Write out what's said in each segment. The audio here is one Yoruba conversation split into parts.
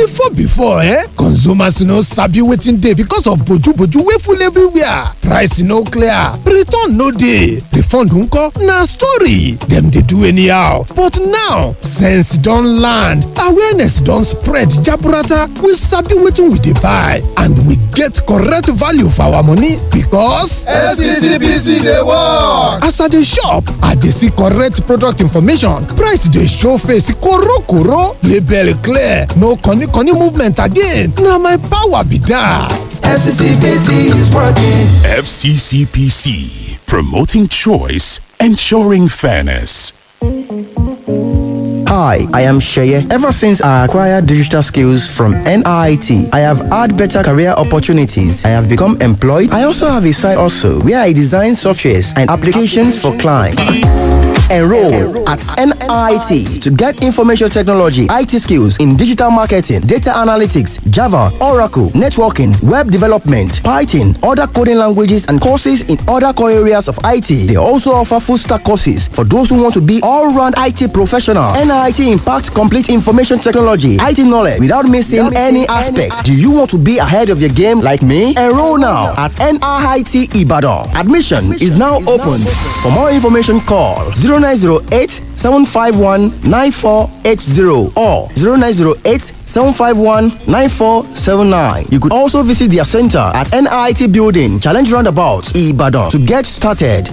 before before eh consumers no sabi wetin dey because of boju-boju wey full everywhere price no clear return no dey refund nko na story dem dey do anyhow but now sense don land awareness don spread jaburata we sabi wetin we dey buy and we get correct value for our money because. fccpc dey work. as i dey shop i dey see correct product information price dey show face korokoro label clear no corny-corny movement again na my power be that. fccpc is working. FCCPC, promoting choice, ensuring fairness. Hi, I am Sheye. Ever since I acquired digital skills from NIT, I have had better career opportunities. I have become employed. I also have a side also where I design softwares and applications for clients. Enroll at NIT to get information technology, IT skills in digital marketing, data analytics, Java, Oracle, networking, web development, Python, other coding languages, and courses in other core areas of IT. They also offer full stack courses for those who want to be all round IT professional. NIT impacts complete information technology, IT knowledge without missing any aspects. Do you want to be ahead of your game like me? Enroll now at NIT Ibadan. Admission is now open. For more information, call 0908 751 9480 or 0908 751 9479. You could also visit their center at NIT Building, Challenge Roundabout, Ibadan to get started.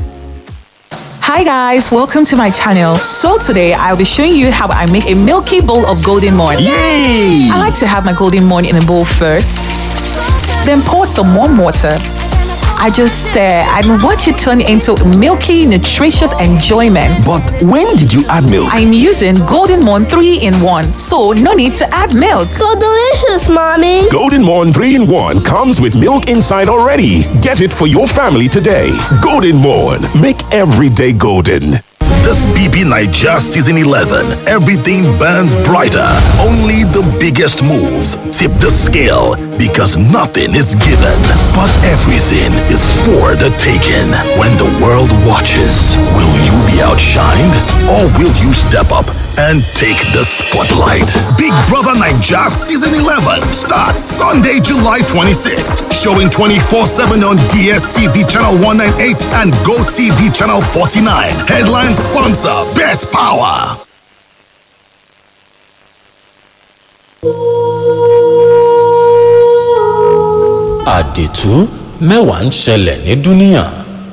Hi guys, welcome to my channel. So today I'll be showing you how I make a milky bowl of golden morn. Yay! I like to have my golden morn in a bowl first, then pour some warm water. I just stare and watch it turn into milky, nutritious enjoyment. But when did you add milk? I'm using Golden Morn 3 in 1, so no need to add milk. So delicious, mommy. Golden Morn 3 in 1 comes with milk inside already. Get it for your family today. Golden Morn. Make every day golden. This BB Niger Season 11, everything burns brighter. Only the biggest moves tip the scale because nothing is given, but everything is for the taking. When the world watches, will you be outshined or will you step up and take the spotlight? Big Brother Niger Season 11 starts Sunday, July 26th, showing 24 7 on DSTV Channel 198 and GoTV Channel 49. Headline sponsor Bet Power. àdìtú mẹ́wàá ń ṣẹlẹ̀ ní dúníà.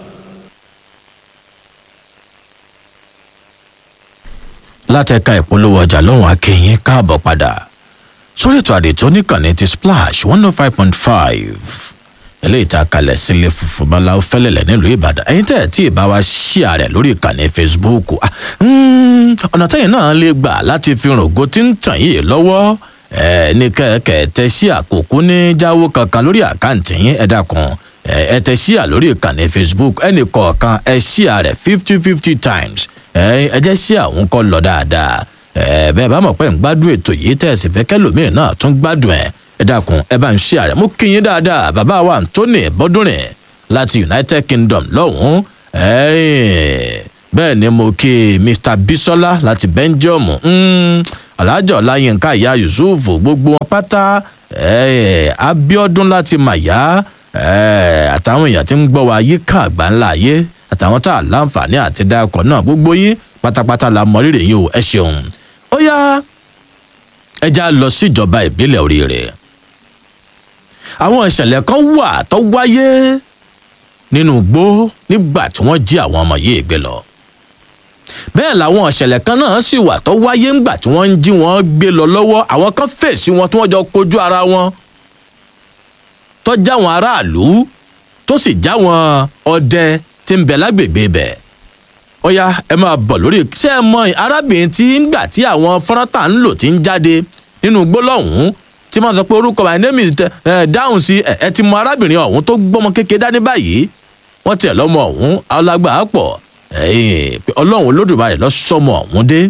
látẹ̀ka ìpolówó ọjà lọ́hùn akẹ́yìn káàbọ̀ padà sórí ètò àdìtú oníkànnì ti splash one oh five point five eléyìí tá a kalẹ̀ sílé funfun báláwo fẹ́lẹ̀lẹ̀ nílùú ìbàdàn ẹ̀yin tẹ́ ẹ̀ tí ì bá wa ṣíà rẹ̀ lórí ìkànnì facebook ah, mm, ọ̀nà tẹ́yìn náà lè gbà láti fi rògo tí ń tàn yìí lọ́wọ́ ẹ ní kẹ̀kẹ́ tẹ sí àkókò ní jáwó kankan lórí àkáǹtì yín ẹ dákun ẹ tẹ síà lórí ìkànnì facebook ẹnì kọ̀ọ̀kan ẹ síà rẹ̀ fifty fifty times ẹ ẹ jẹ́ sí àwọn kọ́ lọ dáadáa ẹ bẹ́ẹ̀ bá mọ̀ pé ń gbádùn ètò yìí tẹ̀ sì fẹ́ kẹ́lòmíì náà tún gbádùn ẹ̀ ẹ dákun ẹ bá ń síà rẹ̀ mú kí yín dáadáa bàbá wa anthony bọ́dúnrin láti united kingdom lọ́hùn-ún bẹ́ẹ̀ ni mo kí mr bisola láti belgium alájọ ọláyínká ìyá yusuf gbogbo wọn pátá abiodun láti màyá àtàwọn èèyàn tí ń gbọ́ wa yíká àgbà ńlá ayé àtàwọn tá a láǹfààní àti dákọ̀ náà gbogbo yín pátápátá la mọ rírì yín o ẹ ṣeun ó yá ẹja lọ síjọba ìbílẹ̀ oríire àwọn ìṣẹ̀lẹ̀ kan wà tó wáyé nínú igbó nígbà tí wọ́n jí àwọn ọmọ yìí gbé lọ bẹ́ẹ̀ làwọn ìṣẹ̀lẹ̀ kan náà sì wà tó wáyé ńgbà tí wọ́n ń jí wọn gbé lọ lọ́wọ́ àwọn kan fèsì wọn tí wọ́n jọ kojú ara wọn tó já wọn aráàlú tó sì já wọn ọdẹ tí ń bẹ lágbègbè bẹ̀ ọ̀ya ẹ máa bọ̀ lórí ṣé ẹ mọ arábìnrin tí ńgbà tí àwọn fọ́nrátà ń lò tí ń jáde nínú gbólọ́hùn tí wọ́n sọ pé orúkọ my name is dáhùn sí ẹ ti mọ arábìnrin ọ̀hún tó gbọ́mọ kékeré dání báyìí wọ́n tiẹ̀ lọ́mọ ọ̀hún alágbà pọ̀ ọlọ́run olódùmarè lọ sọmọ ọ̀hún dé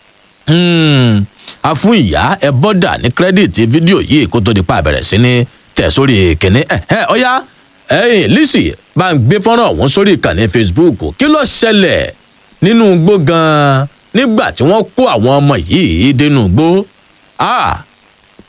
a fún ìyá ẹ bọ́dà ní kírẹ́dìtì fídíò yìí kó tó di pa àbẹ̀rẹ̀ sí ní tẹ̀ sórí kìnní ẹ ọ̀yá lisi bá ń gbé fọ́nrán ọ̀hún sórí ìkànnì facebook kí ló ṣẹlẹ̀ nínú igbó gan-an nígbà tí wọ́n kó àwọn ọmọ yìí dénú igbó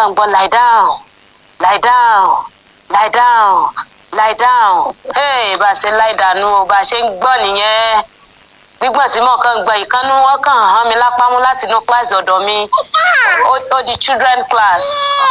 kàn ń gbọ́ lie down lie down lie down lie down hey bá a ṣe lie down o bá a ṣe ń gbọ́ nìyẹn gbígbọ́n tí mo kàn gbọ́ ìkànnì wọn kàn hàn mí lápámú láti inú kíláàsì ọ̀dọ̀ mi ó- ó di children class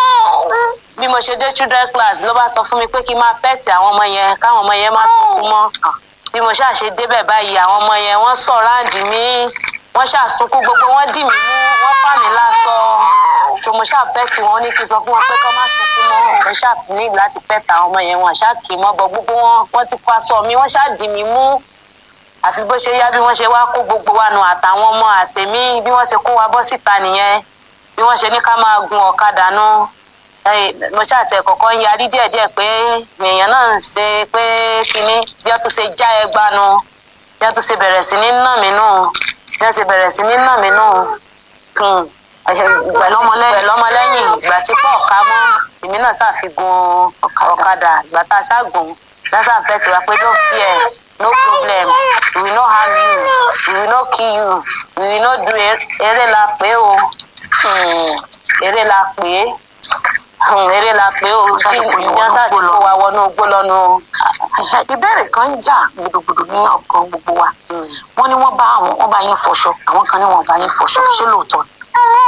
bí mo ṣe dé children class ló bá sọ fún mi pé kí n máa pẹ́ẹ̀tì àwọn ọmọ yẹn káwọn ọmọ yẹn má sunkún mọ́ bí mo ṣáà ṣe débẹ̀ báyìí àwọn ọmọ yẹn wọ́n sọ̀ráǹdì mí wọ́n ṣáà sunkún gbogbo wọ́n dì mí mú wọ́n fà mí lásọ so mo ṣáà pẹ́ẹ̀tì wọn ní kí n sọ fún wọn pé kọ́ má sunkún mọ́ mo ṣáà ní láti pẹ́ẹ̀tì àwọn ọmọ yẹn wọn ṣáà kì í mọ́ bọ gbogbo wọn wọ́n ti fa aṣọ mi wọ́n ṣáà dì mí mú àfi bó ṣe yá bí wọ́n ṣe wá kó gbogbo wa nù àtàwọn ọmọ àtèmí bí wọ́n ṣe kó wa bọ́ síta nìyẹn bí wọ́n ṣe ní ká máa gun ọ̀kadà nù Ẹ, mo ṣàtẹ kọ̀ọ̀kan ń yarí díẹ̀díẹ̀ pé èèyàn náà ń ṣe pé kínní bí wọ́n tún ṣe já ẹgbà nu bí wọ́n tún ṣe bẹ̀rẹ̀ sí ní nà mí nù bí wọ́n ṣe bẹ̀rẹ̀ sí ní nà mí nù Hmm. pẹ̀lọ́mọlẹ́yìn ìgbà tí pọ̀ ká mọ́ èmi náà ṣàfihàn ọ̀kadà ìgbà tá a ṣàgùn lásán fẹ́ tiwa pé don't fear no problem we will not harm you we will not kill you we will not do er- eré la pé o Hmm. eré la pé Hmm, eré la pé o bí ìyẹn sáà ti kó wa wọnú igbó lọ́nu o. ìbéèrè kan ń jà gbùdùgbùdù ní ọkàn gbogbo wa wọn ní wọn bá àwọn wọn bá yín fọṣọ àwọn kan ní wọn bá yín fọṣọ ṣé lóòótọ́ ni.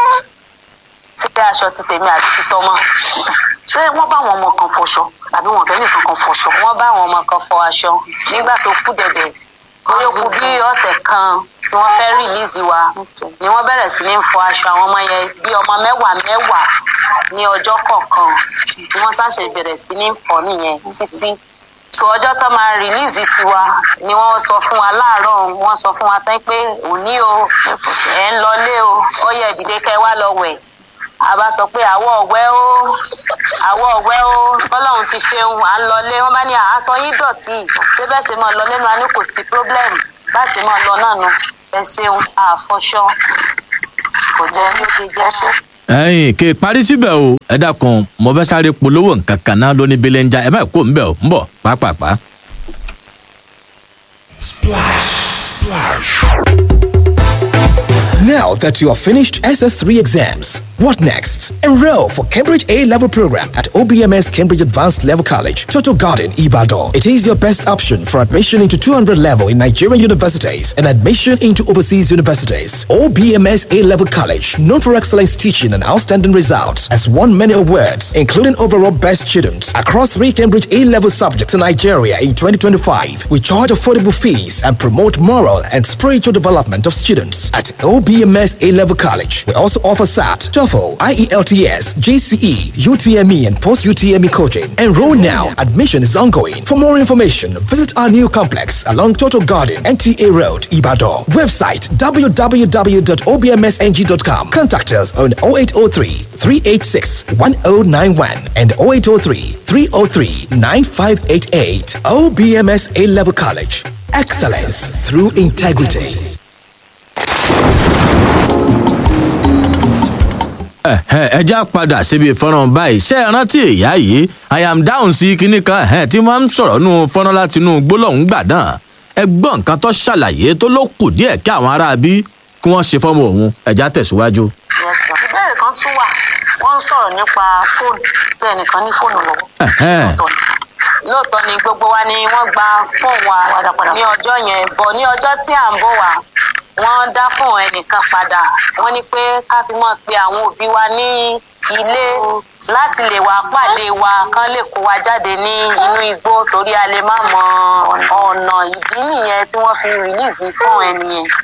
ṣé aṣọ ti tèmi àti ti tọmọ. ṣé wọn bá àwọn ọmọ kan fọṣọ àbí wọn bẹ nìkan kan fọṣọ. wọ́n bá àwọn ọmọ kan fọ aṣọ nígbà tó kú dẹ̀dẹ̀ bóyá ó kú bí ọ̀sẹ̀ kan tí wọ́n fẹ́ rìlíìsì wa ni wọ́n bẹ̀rẹ̀ sí ní fọ aṣọ àwọn ọmọ yẹn bí ọmọ mẹ́wàá mẹ́wàá ní ọjọ́ kọ̀ọ̀kan ni wọ́n ṣàṣẹ bẹ̀rẹ̀ sí ní fọ nìyẹn títí so ọjọ́ tó máa rìlíìsì tiwa ni wọ́n sọ fún wa láàárọ̀ wọ́n sọ fún wa tán pé òní o ẹ̀ ń lọlé o ó yẹ ìdílé kẹ́ wá lọ wẹ̀ a bá sọ pé àwọ̀ ọ̀wẹ́ ó àwọ̀ ọ̀wẹ́ ó bọ́lọ́run ti ṣeun à ń lọlé wọ́n bá ní àásọ yín dọ̀tí ṣé bẹ́ẹ̀ ṣe máa lọ lẹ́nu wa ní kò sí pírọ́blẹ́mù bá ṣe máa lọ náà nù ẹ ṣeun àfọṣọ kò jẹ́ ní ó ṣe jẹ́ ṣe. ẹyin kì í parí síbẹ̀ o ẹ dákun mo fẹ́ sáré polówó nǹkan kan náà lóní belenja ẹ má kó ń bẹ̀ ọ́ ń bọ̀ pápápá. Now that you have finished SS3 exams, what next? Enroll for Cambridge A level program at OBMS Cambridge Advanced Level College, Total Garden, Ibadan. It is your best option for admission into 200 level in Nigerian universities and admission into overseas universities. OBMS A level college, known for excellence teaching and outstanding results, has won many awards, including overall best students across three Cambridge A level subjects in Nigeria in 2025. We charge affordable fees and promote moral and spiritual development of students at OBMS A level college. We also offer SAT, TOEFL, IELTS, GCE, UTME, and post UTME coaching. Enroll now. Admission is ongoing. For more information, visit our new complex along Total Garden, NTA Road, Ibadan. Website www.obmsng.com. Contact us on 0803 386 1091 and 0803 303 9588. OBMS A level college. Excellence through integrity. ẹ̀hẹ́n, ẹ já padà síbi fọ́nrán báyìí ṣé ẹ rántí ìyá yìí i am down sí kinní kan ẹ̀hẹ́n, tí wọ́n ń sọ̀rọ̀ nù fọ́nrán láti inú gbólóhùn gbà náà ẹ gbọ́ nǹkan tó ṣàlàyé tó ló kù díẹ̀ kí àwọn aráabí kí wọ́n ṣe fọ́mọ òun ẹ̀já tẹ̀síwájú. ìbéèrè kan tún wà wọ́n ń sọ̀rọ̀ nípa fóònù pé ẹnìkan ní fóònù lọ́wọ́ Ẹ̀hẹ́n. lóòótọ́ ni gbogbo wa ni wọ́n gba fóònù wa ní ọjọ́ yẹn bọ̀ ní ọjọ́ tí à ń bọ̀ wá wọ́n dá fóònù ẹnìkan padà wọ́n ní pé ká fi mọ̀ pé àwọn òbí wa ní ilé láti lè wá pàdé wa kán lè kó wa jáde ní inú igbó torí a lè má mọ ọ̀nà ìdí nìyẹn tí wọ́n fi rìlíìsì fóònù ẹni yẹn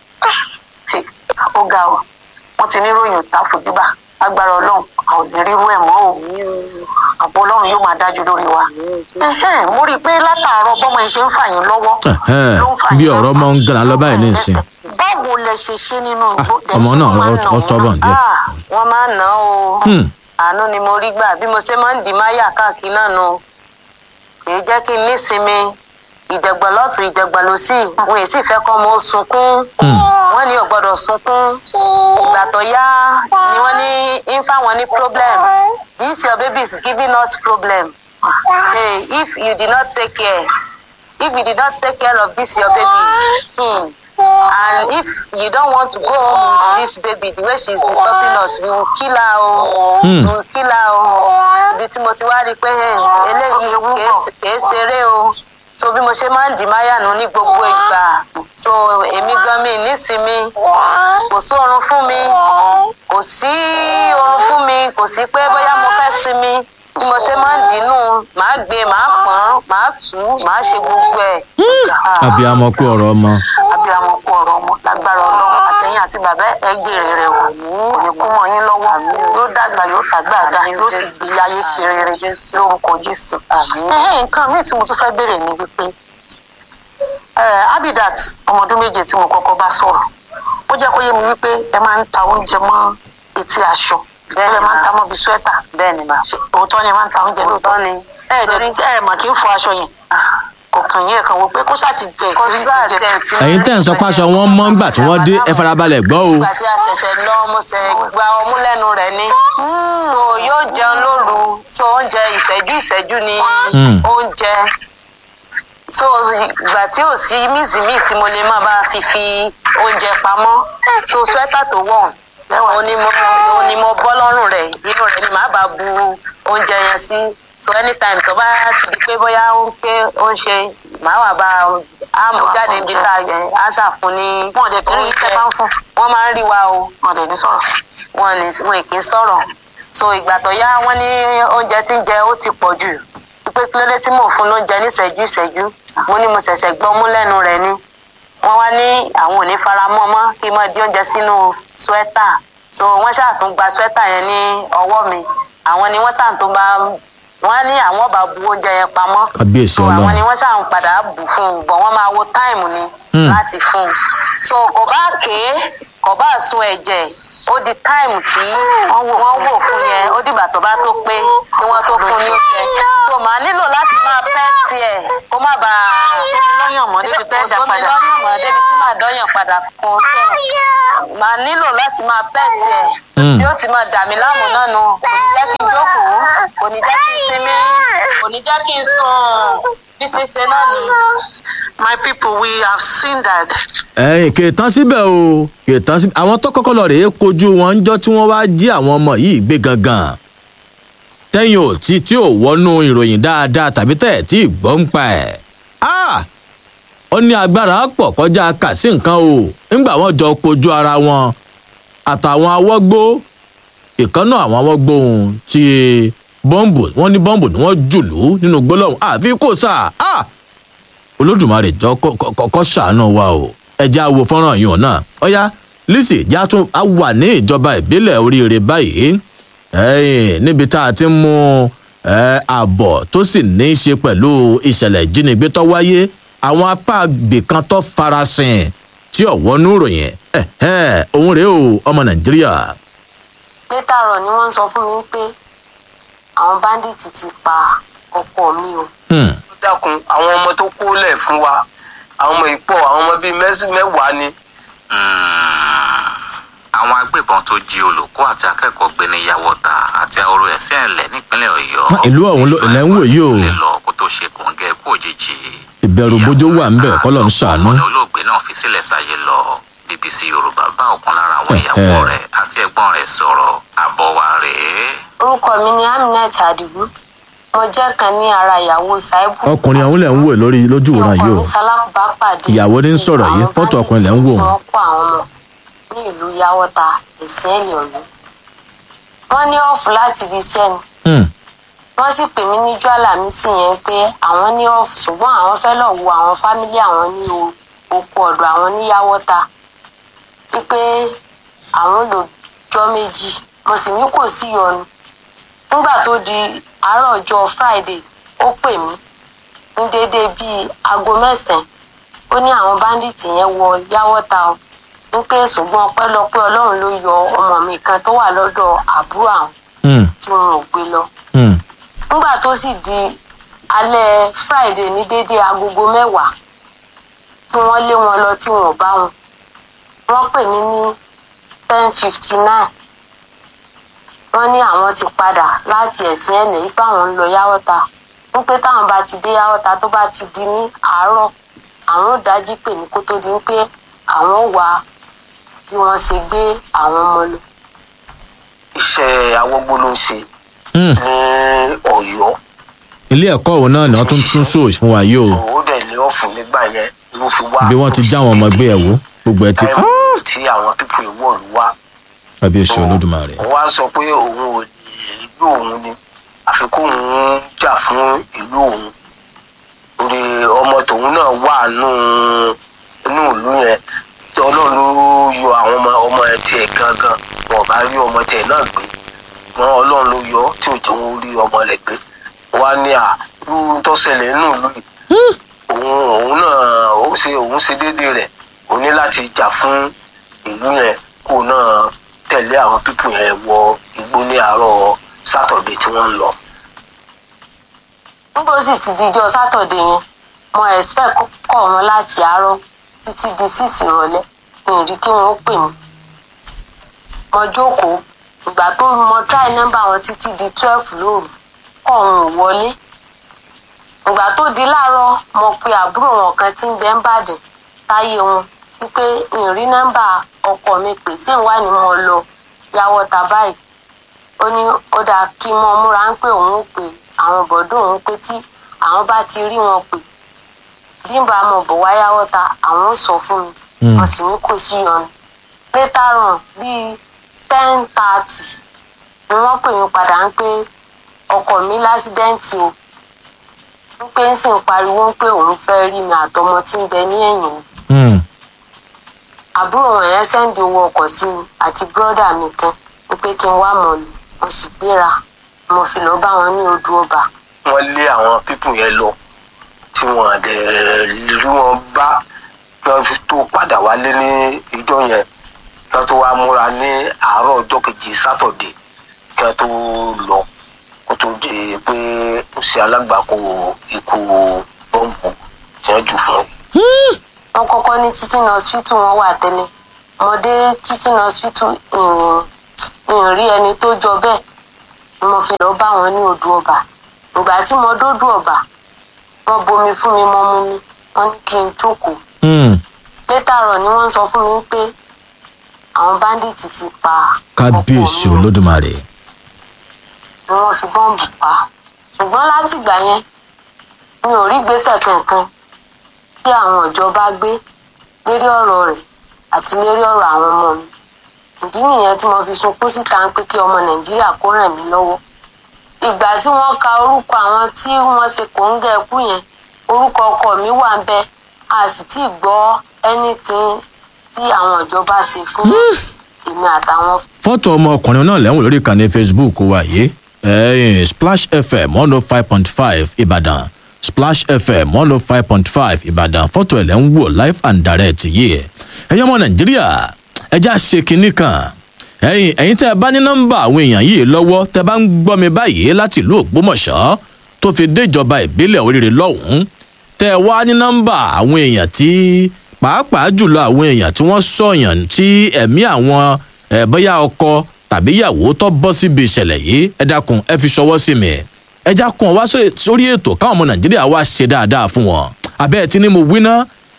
ó ga ọ wọn ti níròyìn tá a fojú bá agbára ọlọrun a ò ní rírú ẹ mọ o àbọ ọlọrun yóò máa dájú lórí wa Ẹhẹ́n, mo rí i pé látàárọ bọmọ ẹ ṣe ń fà yín lọwọ Ẹ̀hẹ́n, bí ọ̀rọ̀ mọ́ ń gànà lọ báyìí nísìn báwo lẹ ṣe ṣe nínú igbó Dẹ̀ ọmọ ṣé náà wọ́n máa ń ó- nà ó wọ́n? stubborn díẹ̀. Ah, wọ́n máa ń nà án o Hmm. àánú ni mo rí gbà bí mo ṣe máa ń dì máyà káàkiri náà nu kì í jẹ́ kí n nísinmi ìjẹ̀gbọ̀n lọ́tún ìjẹ̀gbọ̀n lọ́sì wọn èsì fẹ́ kọ́ ọmọ ó sunkún wọ́n ní ò gbọ́dọ̀ sunkún ìgbà tó yá ni wọ́n ní ń fáwọn ní problem this your baby is giving us problem hey if you did not take care if you did not take care of this your baby hmm, and if you don't want to go home with this baby the way she is disturbing us we will kill her o Hmm. we will kill her o ibi tí mo ti wá rí i pé hey, eléyìí kìí ṣe- kìí ṣeré o so bí mo ṣe máa ń dì máyànú ní gbogbo ìgbà so èmi gan mi nísinmi kò sí oorun fún mi kò sí oorun fún mi kò sí pé bóyá mo fẹ́ sinmi bí mo ṣe máa ń dínú màá gbé màá pọ́n màá tù ú màá ṣe gbogbo ẹ̀. abiyamọ kú ọ̀rọ̀ ọmọ abiyamọ kú ọ̀rọ̀ ọmọ lágbára ọlọ́run àtẹ̀yìn àti bàbá ẹ̀ jèrè rẹ̀ wò ní kú mọ́ yín lọ́wọ́ yóò dàgbà yóò tàgbà dá yóò sì gbé ayé ṣe rere lórúkọ jésù. Ẹhẹ́n, nǹkan míì tí mo tún fẹ́ béèrè ni wípé eh, abidat ọmọ ọdún méje tí mo kọ́kọ́ bá sọ̀rọ̀ ó jẹ́ kó yé mi wípé ẹ máa ń ta oúnjẹ mọ́ etí aṣọ bẹ́ẹ̀ máa ń ta mọ́ bí swẹ́tà bẹ́ẹ̀ ni mà ṣe òótọ́ ni ẹ máa ń ta oúnjẹ lóòótọ́ ni ẹ ẹ̀ dẹ̀ ẹ mà kí n fọ aṣọ yẹn kò kàn yín ẹ̀ kàn wò pé kó ṣáà ti jẹ ìtìrí jẹ. ẹ̀yin tẹ̀ ń sọ páṣọ wọn mọ́ ńgbà tí wọ́n dé ẹ farabalẹ̀ gbọ́ o ìgbà tí a ṣẹ̀ṣẹ̀ lọ mo ṣe gba ọmú lẹ́nu rẹ̀ ni so yóò jẹun lóru so oúnjẹ ìṣẹ́jú ìṣẹ́jú ni Mm. oúnjẹ so ìgbà tí ò sí mísìmí tí mo lè má bá fi fi oúnjẹ pamọ́ so swẹ́tà tó wọ̀ òun ni mo òun ni mo bọ́ lọ́rùn rẹ̀ inú rẹ̀ ni màá bá bu oúnjẹ yẹn sí so anytime tó bá ti di pé bóyá ó ń pé ó ń ṣe màá wà bá a mú jáde níbi tá a ṣàfún ní oúnjẹ wọ́n máa ń rí wa o wọ́n dẹ̀ ní sọ̀rọ̀ wọ́n ní wọn kì í sọ̀rọ̀ so ìgbà tó yá wọ́n ní oúnjẹ tí ń jẹ ó ti pọ̀ jù pé kí ló dé tí mò ń fún lóúnjẹ ní ìṣẹ́jú ìṣẹ́jú mo ní mo ṣẹ̀ṣẹ̀ gbọ́ mú lẹ́nu rẹ̀ ni wọ́n wá ní àwọn ò ní fara mọ́ mọ́ kí n máa di oúnjẹ sínú swẹ́tà so wọ́n ṣàtún gba swẹ́tà yẹn ní ọwọ́ mi àwọn ni wọ́n ṣàtún bá wọ́n ní àwọn bá bu oúnjẹ yẹn pamọ́ kábíyèsí so àwọn ni ọlọ́run wọ́n ṣàn padà bù fún un bọ̀ wọ́n máa wo táìmù ni Hmm. láti fún un so kò bá ké kò bá sun ẹ̀jẹ̀ ó di táìmù tí wọ́n wò fún yẹn ó dìgbà tó bá tó pé kí wọ́n tó fún ní oúnjẹ so màá nílò láti máa pẹ́ tiẹ̀ kó má bàa lọ́yàn mọ́ débi tẹ́ ẹ̀jẹ̀ padà lọ́yàn mọ́ débi tí màá dọ́yàn padà fún un so màá nílò láti máa pẹ́ tiẹ̀ Hmm. bí ó ti máa dà mí láàmú náà nù kò ní jẹ́ kí n jókòó kò ní jẹ́ kí n sinmi kò ní jẹ́ kí n sùn bí ti ṣe náà ni. my people we have seen that. ẹ̀yìn kì í tán síbẹ̀ o kì í tán síbẹ̀ àwọn tó kọ́kọ́ lọ rèé kojú wọn ń jọ́ tí wọ́n wá jí àwọn ọmọ yìí gbé gangan tẹ́yìn ò tí tí ò wọnú ìròyìn dáadáa tàbí tẹ̀ tí ì gbọ́ ń pa ẹ̀ Ah! ó ní agbára pọ̀ kọjá kà sí nǹkan o nígbà wọn jọ kojú ara wọn àtàwọn awọ́gbó ìkànnà àwọn awọ́gbó ohun tí bọ́ǹbù wọn ní bọ́ǹbù ni wọ́n jùlú nínú gbólóhùn àfi kò sáà Ah! olódùmarè jọ kọ́kọ́ ṣàánú wa o ẹjẹ́ àwo fọ́nrán yìí náà ọ̀yá lisi ìjà tún á wà ní ìjọba ìbílẹ̀ oríire báyìí ẹ̀yìn níbi tá a ti ń mú ẹ̀, ààbọ̀ tó sì ní í ṣe pẹ̀lú ìṣẹ̀lẹ̀ ìjínigbé tó wáyé àwọn apá àgbè kan tó farasin tí ọ̀wọ́nú ròyìn ẹ̀hẹ́ òun rèé o ọmọ nàìjíríà. létàrọ̀ ni wọ́n ń sọ fún mi pé àwọn báńdíìtì ti pa ọkọ mi o. Hmm. ó dákun àwọn ọmọ tó kó lẹ̀ fún wa àwọn ọmọ ìpọ̀ àwọn ọmọ bíi mẹ́sì mẹ́wàá ni àwọn agbébọn tó jí olùkọ́ àti akẹ́kọ̀ọ́ gbé ní yàwọ́ta àti ahoro ẹ̀sìn ẹ̀lẹ́ nípínlẹ̀ ọ̀yọ́ ìlú ọ̀hún ló ilẹ̀ ń wò yìí o lè lọ kó tó ṣe kòńgẹ́ kú òjijì ìbẹ̀rù bójó wà ń bẹ̀ kọ́lọ̀ ń ṣàánú. ọmọ olóògbé náà fi sílẹ̀ sáyé lọ bbc yorùbá bá ọ̀kan lára àwọn ìyàwó Ẹ̀hẹ́. rẹ̀ àti ẹ̀gbọ́n rẹ̀ sọ̀rọ̀ àbọ̀ wa rèé. orúkọ mi ni aminat adigun mo jẹ́ kan ní ara ìyàwó saibu ọkùnrin ọ̀hún lẹ̀ ń wò lórí lójú ìran yìí o ọkùnrin sálábà pàdé ìyàwó ní ń sọ̀rọ̀ yìí fọ́tò ọkùnrin lẹ̀ ń wò tí wọ́n kó àwọn ọmọ ní ìlú yàwọ́ta ẹ̀sìn ẹ̀lẹ̀ ọ̀yọ́ wọ́n ní ọ̀fù láti ibi iṣẹ́ ni Hmm. wọ́n sì pè mí níjọ́ àlàmísì yẹn pé àwọn ní ọ̀fù ṣùgbọ́n àwọn fẹ́ lọ wo àwọn fámílì àwọn ní o- oko ọ̀dọ̀ àwọn ní yàwọ́ta wípé àwọn lò jọ́ méjì mo sì ní kò sí yọnu nígbà tó di àárọ̀ ọjọ́ friday ó pè mí ní déédéé bíi aago mẹ́sàn-án ó ní àwọn báńdíìtì yẹn wọ yáwọ́ta o ní pé ṣùgbọ́n ọpẹ́lọpẹ́ ọlọ́run ló yọ ọmọ mi kan tó wà lọ́dọ̀ àbúrò àwọn Hmm. tí wọn ò gbé lọ Hmm. nígbà tó sì di alẹ́ friday ní déédéé agogo mẹ́wàá tí wọ́n lé wọn lọ tí wọn ò bá wọn wọ́n pè mí ní ten fifty nine wọ́n ní àwọn ti padà láti ẹ̀sìn ẹ̀lẹ́ yìí pé àwọn ń lọ yáwọ́ta ń pé táwọn bá ti dé yáwọ́ta tó bá ti di ní àárọ̀ àwọn ò dájí pè mí kó tó di pé àwọn ò wá bí wọ́n ṣe gbé àwọn ọmọ lọ. iṣẹ́ awọ́gbó ló ń ṣe Hmm. ní ọ̀yọ́ ilé ẹ̀kọ́ òun náà ni wọ́n tún tún ṣòó fún wa yìí o ó dẹ̀ lé ọ̀fun nígbà yẹn ló fi wá bí wọ́n ti já àwọn ọmọ gbé ẹ̀ wò gbogbo ẹ̀ ti táìmù tí àwọn pípọ̀ ìwọ̀lú wá àbí èsì olódùmarè. wọ́n á sọ pé òun ò ní ìlú òun ni àfi kóun jà fún ìlú òun orí ọmọ tòun náà wà nù inú ìlú yẹn tí ọlọ́run ló yọ àwọn ọmọ ọmọ ẹ tiẹ̀ gangan wọn ò bá rí ọmọ tiẹ̀ náà gbé wọn ọlọ́run ló yọ tí ò jẹ́ wọn rí ọmọ rẹ̀ gbé wọn á ní à irú tó ṣẹlẹ̀ nínú ìlú yìí òun òun náà ó ṣe òun ṣe déédéé rẹ̀ ó ní láti jà fún ìlú yẹn kó náà tẹ̀lé àwọn pípù yẹn wọ igbó ní àárọ̀ sátọ̀dé tí wọ́n ń lọ. nígbà ó sì ti di ijọ́ sátọ̀dé yẹn mo expect kó kọ̀ wọn láti àárọ̀ títí di six ìrọ̀lẹ́ mi ì rí kí wọ́n pè mí. mo jókòó ìgbà tó mo try nọ́mbà wọn títí di twelve lóru kọ̀ wọn ò wọlé. ìgbà tó di láàárọ̀ mo pe àbúrò wọn kan tí ń bẹ ń bàdàn táyé wọn wípé mi ì rí nọ́mbà ọkọ mi pè sí ìwà ni mo lọ yàwọ̀ tà báyìí ó ní ó dáa kí n mọ múra ń pé òun ó pe àwọn bọ̀dọ̀ òun pé tí àwọn bá ti rí wọn pè bí n bá mọ̀ bọ̀ wáyá wọ́ta àwọn ò sọ fún mi Mm. wọ́n sì ní kò sí yọnu later on bíi ten thirty ni wọ́n pè mí padà ń pé ọkọ mi lásídẹ́ǹtì o ń pé ń sì ń pariwo ń pé òun fẹ́ rí mi àtọmọ tí ń bẹ ní ẹ̀yìn mi Hmm. àbúrò wọn yẹn sẹ́ńdì owó ọkọ̀ sí mi àti bírọ́dà mi kan ń pé kí n wá mọ̀ lù mo sì gbéra mo fi lọ́ọ́ bá wọn ní odò ọba wọ́n lé àwọn pípù yẹn lọ tí wọ́n dẹ̀ rí wọn bá lọ́ tó padà wálé ní ìjọ yẹn lọ́ tó wá múra ní àárọ̀ ọjọ́ kejì sátọ̀dé kí wọ́n tó lọ kó tó di pé ó ṣe alágbàkó ikú bọ́ǹbù tí wọ́n jù fún un. wọn kọ́kọ́ ní teaching hospital wọn wà tẹ́lẹ̀ mo dé teaching hospital ìrìn ìrìn rí ẹni tó jọ bẹ́ẹ̀ ni mo fi lọ́ọ́ bá wọn ní odò ọba ìgbà tí mo dódò ọba wọn bomi fún mi mo mú mi wọn ní kí n jókòó Hmm. létà rọ ni wọn sọ fún mi pé àwọn báńdíìtì ti pa kábíyèsí olódùmarè. ni wọn fi bọ́ǹbù pa ṣùgbọ́n látìgbà yẹn mi ò rí gbèsè kankan tí àwọn ìjọba gbé lérí ọ̀rọ̀ rẹ̀ àti lérí ọ̀rọ̀ àwọn ọmọ mi ìdí nìyẹn tí mo fi sunkún síta ń pé kí ọmọ nàìjíríà kó ràn mí lọ́wọ́ ìgbà tí wọ́n ka orúkọ àwọn tí wọ́n ṣe kòńgẹ́ ẹkú yẹn orúkọ ọkọ mi wà ń bẹ a sì tí ì gbọ́ anything tí àwọn ìjọba ṣe fún èmi àtàwọn fọ́tò ọmọkùnrin náà lẹ́wọ̀n lórí ìkànnì facebook wa yìí ẹ̀yìn splash fm one oh five point five ìbàdàn splash fm one oh five point five ìbàdàn fọ́tò ẹ̀ lẹ́ ń wò live and direct yìí ẹ̀yin ọmọ nàìjíríà ẹja ṣe kinní kan ẹ̀yin ẹ̀yin tẹ́ ẹ bá ní nọ́mbà àwọn èèyàn yìí lọ́wọ́ tẹ́ bá ń gbọ́ mi báyìí láti ìlú ògbómọ̀ṣọ́ tó fi dé ìjọba ìbílẹ̀ oríire lọ́hùn-ún tẹ́ ẹ wá ní nọ́mbà àwọn èèyàn tí pàápàá jùlọ àwọn èèyàn tí wọ́n sọ̀yàn tí ẹ̀mí àwọn ẹ bóyá ọkọ tàbí ìyàwó tó bọ́ síbi ìṣẹ̀lẹ̀ yìí ẹ dákun ẹ fi ṣọwọ́ sí mi ẹ já kun wá sórí ètò káwọn ọmọ nàìjíríà wá ṣe dáadáa fún wọn abẹ́ ẹ ti ní mo wí ná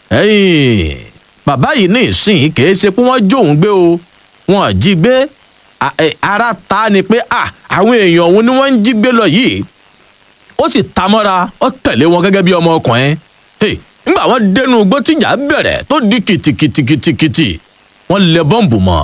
bàbá yìí ní ìsìn kìí ṣe pé wọ́n jó òun gbé o wọn jí gbé ara ta ni pé àwọn èèyàn òun ni wọ́n ń jí gbé lọ yìí ó sì ta mọ́ra ó tẹ̀lé wọn gẹ́gẹ́ bí ọmọ ọkùnrin nígbà wọn dénú igbó tíjà bẹ̀rẹ̀ tó di kìtìkìtìkìtì wọ́n lẹ bọ́ǹbù mọ́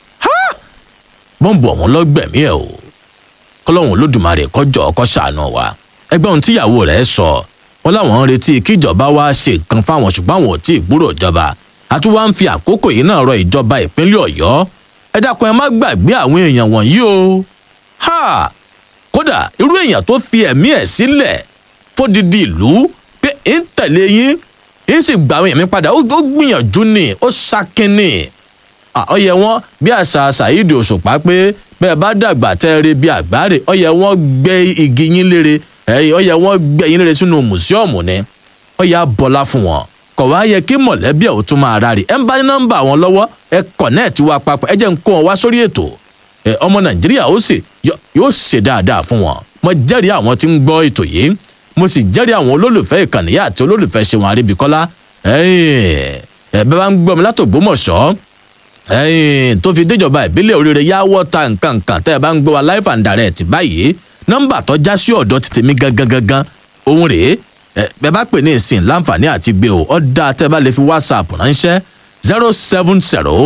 bọ́ǹbù ọ̀hún lọ́gbẹ̀mí ẹ̀ o kọ́lọ́hún olódùmarè kọjọ́ ọkọ ṣàánú wa ẹgbẹ́ ohun tíyàwó rẹ̀ sọ wọn láwọn ń retí kíjọba wá ṣe nǹkan fáwọn ṣùgbọ́n àwọn ò tí ì gbúrò ìjọba àti wá ń fi àkókò yìí náà rọ ìjọba ìpínlẹ̀ ọ̀yọ́ ẹ dákun ẹ má gbàgbé àwọn èèyàn wọ̀nyí o ha kódà irú èèyàn tó fi ẹ̀mí ẹ̀ sílẹ̀ fódìdí ìlú pé ń tẹ̀lé yín ń sì gbà àwọn èèyàn mi padà ó gbìyànjú ni ó ṣakínni ọyẹ wọn bí àṣà ṣàyídì òṣùpá pé bẹ́ẹ̀ bá dàgbà tẹ́ ẹ rí bí àgbáre ọyẹ wọn gbé igi yín lére ọyẹ wọn gbé yín lére sínú mùsíọ̀mù ni ọyẹ abọ́lá fún wọn kọ̀ wá yẹ kí mọ̀lẹ́bí ẹ̀ ò tún máa rárí ẹ̀ ń bá nọ́mbà wọn lọ́wọ́ ẹ kọ̀nẹ́ẹ̀tì wa papọ̀ ẹ jẹ́ ń kó wọn wá sórí ètò ẹ ọmọ nàìjíríà ó sì yóò ṣe dáadáa fún wọn mo jẹ́rìí àwọn tí ń gbọ́ ètò yìí mo sì jẹ́rìí àwọn olólùfẹ́ ìkànnì yá àti olólùfẹ́ ṣẹ̀wọ̀n àríbíkọ́lá ẹ bẹ́ẹ̀ bá ń gbọ́ mi látògbómọ̀ṣọ́ tó fi déjọba ìbílẹ̀ oríire yá wọ́ta nǹkan nǹkan tẹ́ ẹ bá ń gbọ́ wa live and direct báyìí nọ́mbà tó já sí ọ̀dọ̀ ti tèmi gangan gangan òun rèé bẹ́ẹ̀ bá pè ní ìsìn láǹfààní àti gbé o ọ́ dáa tẹ́ ẹ bá lè fi whatsapp ránṣẹ́ zero seven zero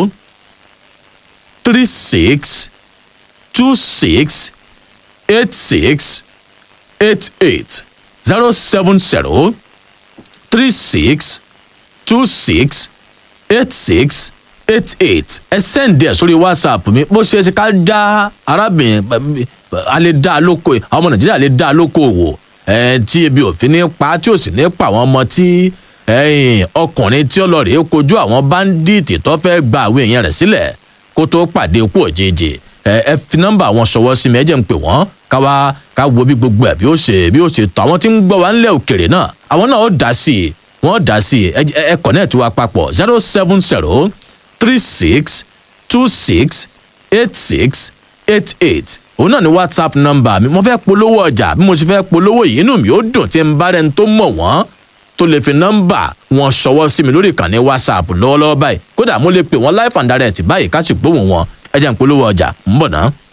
three six two six eight six eight eight zero seven zero three six two six eight six eight eight ẹ sẹ́ǹdì ẹ̀ sórí whatsapp mi bó ṣe é ṣe ká dá arábìnrin a lè dá a lóko àwọn ọmọ nàìjíríà lè dá a lóko wò ẹ tí ebi òfin ní pa tí ò sì ní pa àwọn ọmọ tí ọkùnrin tí ó lọ rèé kojú àwọn báńdíìtì tó fẹ́ gba àwọn èèyàn rẹ̀ sílẹ̀ kó tó pàdé ikú òjijì ẹ fi nọ́mbà wọn ṣọwọ́ sí mi ẹ jẹ́ ń pè wọ́n ká wá ká wo bí gbogbo ẹ̀ bí ó ṣe bí ó ṣe tọ́ àwọn tí ń gbọ́ wa ńlẹ̀ òkèrè náà àwọn náà ó dá sí i wọ́n dá sí i ẹ kọ̀nẹ́ẹ̀tì wa papọ̀ zero seven zero three six two six eight six eight eight òun náà ni whatsapp nọ́mbà mi mo fẹ́ polówó ọjà bí mo ṣe fẹ́ polówó yìí inú mi ó dùn tí n bá rẹni tó mọ̀ wọ́n tó lè fi nọ́mbà wọn ṣọwọ́ sí mi lórí ìkànnì whatsapp lọ́wọ́lọ́wọ́ báyìí kódà mo lè pè wọ́n live and direct báyìí ká sì gbóhùn wọn ẹ jẹ́ n polówó ọjà ń bọ̀ náà.